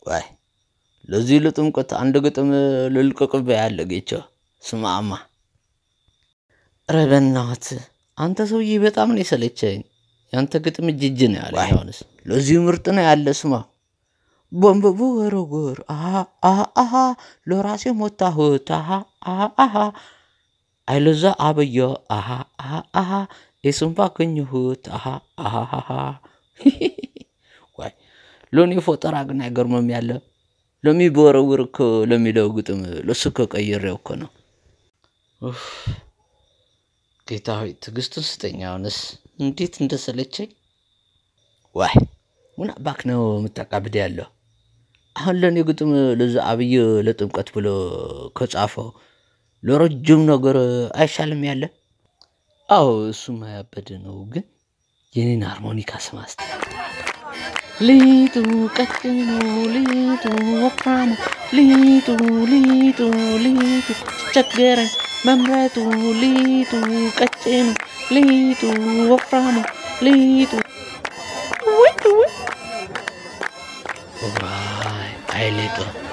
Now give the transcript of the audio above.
ዋይ ለዚህ ለጥምቀት አንድ ግጥም ልልቀቅብህ ያለ ጌቻ ስማማ። ኧረ በእናትህ አንተ ሰውዬ በጣም ነው የሰለቸኝ። ያንተ ግጥም እጅጅ ነው ያለ። አሁንስ ለዚህ ምርጥ ነው ያለ ስማ። ቦምብ ወረወር አሃ አሃ አሃ ለራሴ ሞታሁት አሃ አሃ አሃ አይለዛ አበየ አሃ አሃ አሃ የሱም ባገኘሁት አሃ አሃ አሃ ዋይ ሎኔ ፎጠራ ግን አይገርምም ያለ ለሚወረውር እኮ ለሚለው ግጥም ለሱ እኮ ቀይሬው እኮ ነው። ኡፍ ጌታ ሆይ ትዕግስቱን ስጠኝ። አሁንስ እንዴት እንደሰለቸኝ። ዋይ ምን አባክ ነው የምታቃብድ ያለው? አሁን ለእኔ ግጥም ለዛ አብይ ለጥምቀት ብሎ ከጻፈው ለረጅም ነገር አይሻልም ያለ? አዎ እሱም ያበደ ነው፣ ግን የኔን ሃርሞኒካ ስማ እስቲ። ሊጡ ቀጭኑ ሊጡ ወፍራሙ ሊጡ ሊጡ ሊጡ ቸገረኝ መምረጡ ሊጡ ቀጭኑ ሊጡ ወፍራሙ ሊጡ ውይ ውይ ዋይ አይ ሊጡ